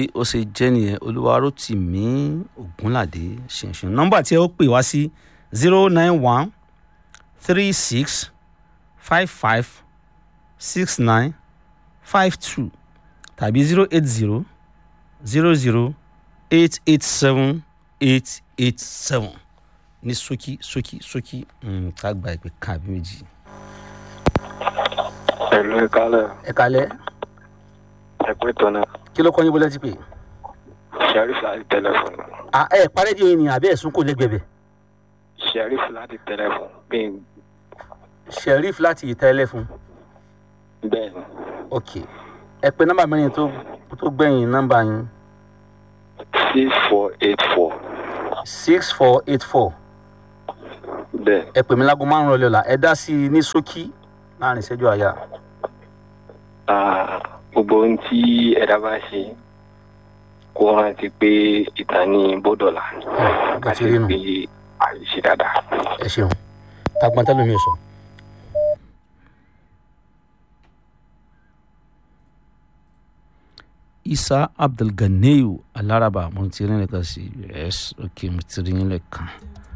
ó ṣe jẹ́ nìyẹn olúwarótìmí ògúnládé ṣinṣin nọ́mbà tí ẹ ó pè wá sí zero nine one three six five five six nine five two tàbí zero eight zero zero zero eight eight seven eight eight seven ní ṣókí ṣókí ṣókí mm, ká gba ìpè kan àbí méjì. Ẹ̀lú ìkálẹ̀ ẹ kalẹ́ ẹ̀pẹ́ tọ́nà kí ló kọ́ yín bọ́lá ti pè. Sheriff láti tẹlẹfọ̀n. à ẹ parẹ́ di ènìyàn àbí ẹ̀sùn kò lẹ́gbẹ̀bẹ̀. Sheriff láti tẹlẹfọ̀n bí sheriff láti ìta ẹlẹ́fun. bẹ́ẹ̀ ni ok ẹ pè nọ́mbà mẹ́rin tó tó gbẹ̀yìn nọ́mbà yín six four eight four six four eight four bẹ́ẹ̀ ẹ pè mí láago márùn-ún ọ̀lẹ́ ọ̀la ẹ dá sí i ní ṣókí láàrin ìṣẹ́jú àyà. Ah, gbogbo ohun tí ẹ̀dá bá ṣe kó rántí pé ìtàn ní bọ́dọ̀là bó ti rí nù. pé àìṣe dáadáa. ẹ ṣeun tagbọn tẹlifíṣàn sọ. isa abdulganiyu alaraba mo ti rí nìkan sí yes ok mo ti rí yín lẹ́ẹ̀kan